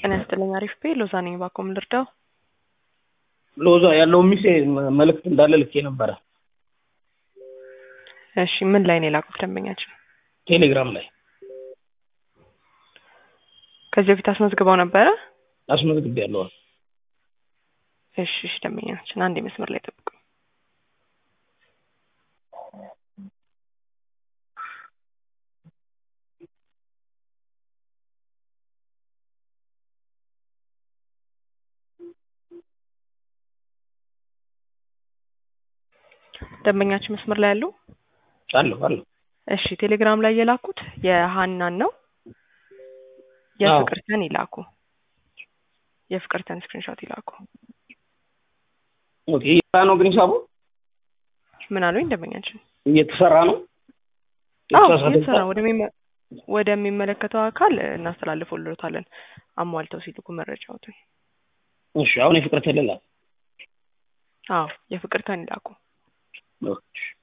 ጤና ይስጥልኝ። አሪፍ ቤ ሎዛ ነኝ። ባኮም ልርዳው? ሎዛ ያለው ሚሴ መልእክት እንዳለ ልኬ ነበረ እሺ ምን ላይ ነው የላኩት ደንበኛችን? ቴሌግራም ላይ ከዚህ በፊት አስመዝግበው ነበረ? አስመዝግቤያለሁ። እሺ እሺ ደንበኛችን አንድ መስመር ላይ ጠብቁ። ደንበኛችን መስመር ላይ ያሉ? አለሁ አለሁ። እሺ ቴሌግራም ላይ የላኩት የሀናን ነው። የፍቅርተን ይላኩ። የፍቅርተን ስክሪንሾት ይላኩ። ኦኬ እየሰራ ነው ግን ሂሳቡ ምን አሉኝ ደንበኛችን? እየተሰራ ነው። አዎ የተሳሳተ እየተሰራ ወደሚመ- ወደሚመለከተው አካል እናስተላልፈውልዎታለን አሟልተው ሲልኩ መረጃዎትን። እሺ አሁን የፍቅር ተለላ አዎ የፍቅርተን ይላኩ። ኦኬ